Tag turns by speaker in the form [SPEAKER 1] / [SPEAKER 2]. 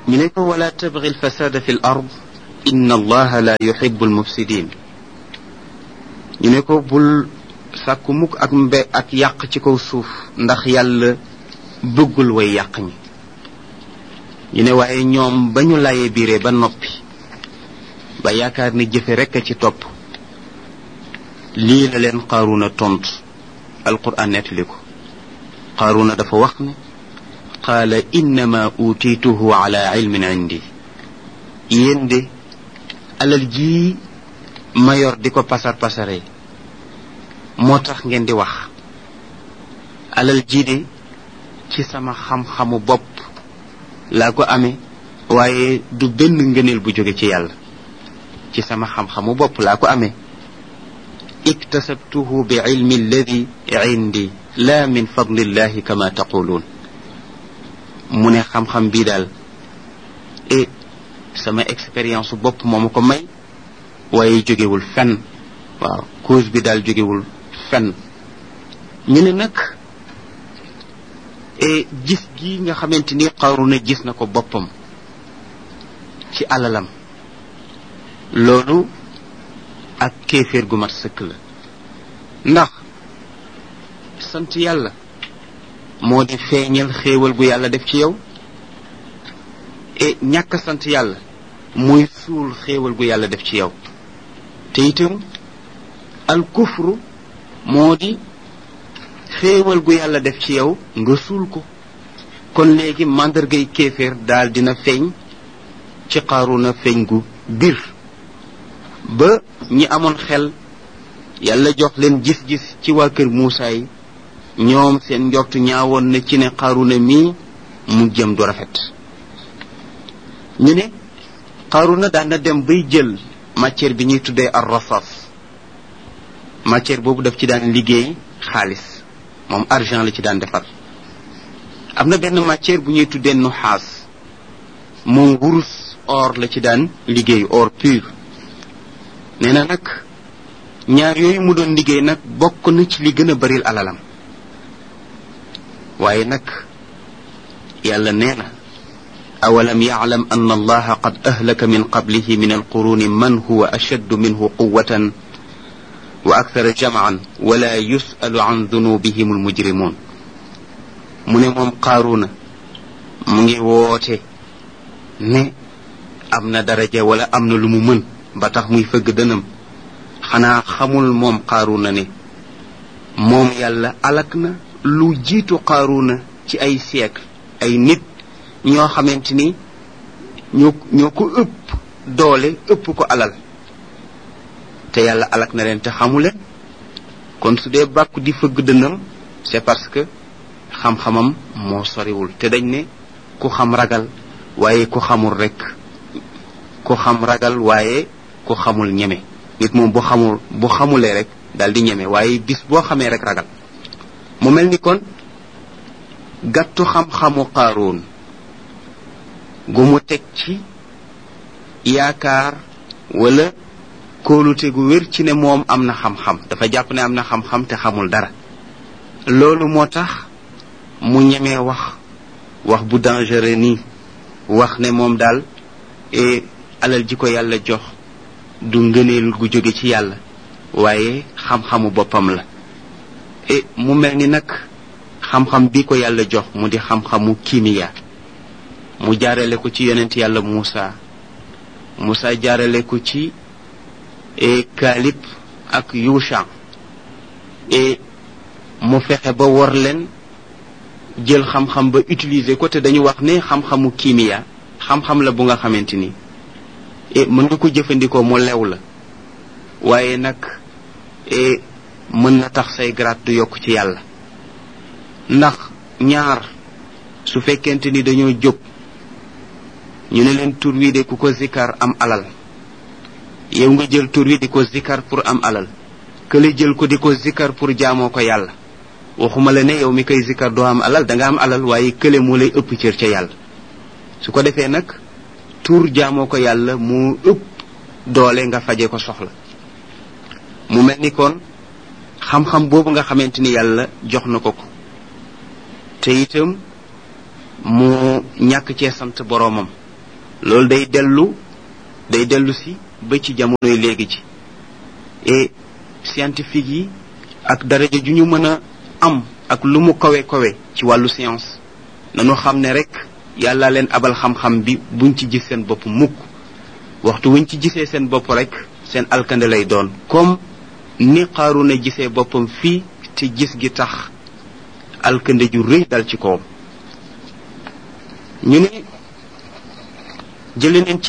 [SPEAKER 1] ñu ne ko wala tabgi alfasada fi l ard inna allaha la yuhibu almufsidin ñu ne ko bul sàkku mukk ak mbe ak yàq ci kaw suuf ndax yàlla bëggul way yàq ñi ñu ne waaye ñoom ba ñu layee biiree ba noppi ba yaakaar ni jëfe rekk a ci topp lii la leen qaaruna tontu alquran nettali ko qaaruna dafa wax ne qaala innama utiituhu ala ilmin indi yéen de alal jii ma yor di ko pasar pasare moo tax ngeen di wax alal jii de ci sama xam-xamu bopp laa ko amee waaye du benn ngëneel bu jóge ci yàlla ci sama xam-xamu bopp laa ko amee iktasabtuhu bi ilmi alladi indi la min fadlillahi kama taquluun mu ne xam-xam bii daal e sama expérience bopp moo ma ko may waaye jógewul fenn waaw cause bi daal jógewul fenn ñu ne nag e gis gi nga xamante ni Qaruna gis na ko boppam ci alalam loolu ak kéeféer gu mat sëkk la ndax sant yàlla moo di feeñal xéewal gu yàlla def ci yow e ñàkk sant yàlla muy suul xéewal gu yàlla def ci yow te itam al kufru moo di xéewal gu yàlla def ci yow nga suul ko kon léegi màndargay kéeféer daal dina feeñ ci Qaruna feeñ gu bir ba ñi amoon xel yàlla jox leen gis-gis ci waa kër Muusaa yi ñoom seen njortu ñaawoon na ci ne Qaruna mii mu jëm du rafet ñu ne Qaruna daan na dem bay jël matière bi ñuy tuddee ar rasas matière boobu daf ci daan liggéey xaalis moom argent la ci daan defar am na benn matière bu ñuy tuddee nuxaas moom wurus or la ci daan liggéey or pur nee na nag ñaar yooyu mu doon liggéey nag bokk na ci li gën a baril alalam waaye nag yàlla nee na awalam yaclam an allaha qad ahlaka min qablihi min alquruni man huwa ashaddu minhu quwatan wa akthara jamcan wala yusalu an dunubihim almujrimun mu ne moom qaaruna mu ngi woote ne am na daraja wala am na lu mu mën ba tax muy fëgg dënam xanaa xamul moom qaaruna ne moom yàlla alak na lu jiitu qaaruna ci ay siècle ay nit ñoo xamante ni ñoo ñoo ko ëpp doole ëpp ko alal te yàlla alak na leen te xamu leen kon su dee bàkku di fëgg dënam c'est parce que xam-xamam moo soriwul te dañ ne ku xam ragal waaye ku xamul rek ku xam ragal waaye ku xamul ñeme nit moom bu xamul bu xamulee rek daal di ñeme waaye bis boo xamee rek ragal mu mel ni kon gàttu xam-xamu qaaroon gu mu teg ci yaakaar wala kóolute gu wér ci ne moom am na xam-xam dafa jàpp ne am na xam-xam te xamul dara loolu moo tax mu ñemee wax wax bu dangereux nii wax ne moom daal e alal ji ko yàlla jox du ngëneel gu jóge ci yàlla waaye xam-xamu boppam la e mu mel ni nag xam-xam bi ko yàlla jox mu di xam-xamu kimiya mu jaarale ko ci yonent yàlla Muusa Muusa jaarale ko ci e Kaalib ak Yusha e mu fexe ba wor leen jël xam-xam ba utiliser ko te dañu wax ne xam-xamu kimiya xam-xam la bu nga xamante ni e mën nga ko jëfandikoo mu lew la waaye nag e mën na tax say grade du yokk ci yàlla ndax ñaar su fekkente ni dañoo jóg ñu ne leen tur wi de ku ko zikkar am alal yow nga jël tur wi di ko zikkar pour am alal kële jël ko di ko zikkar pour jaamoo ko yàlla waxuma la ne yow mi koy zikkar doo am alal da nga am alal waaye kële moo lay ëpp cër ca yàlla su ko defee nag tur jaamoo ko yàlla moo ëpp doole nga faje ko soxla mu mel ni kon xam-xam boobu nga xamante ni yàlla jox na ko ko te itam mu ñàkk cee sant boroomam loolu day dellu day dellu si ba ci jamonoy léegi ci et scientifique yi ak daraja ju ñu mën a am ak lu mu kawe kawe ci wàllu science nanu xam ne rek yàlla leen abal xam-xam bi buñ ci gis seen bopp mukk waxtu wuñ ci gisee seen bopp rek seen alkande lay doon comme ni Qaaruna gisee boppam fii te gis gi tax alkande ju rëy dal ci kawam ñu ne jële neen ci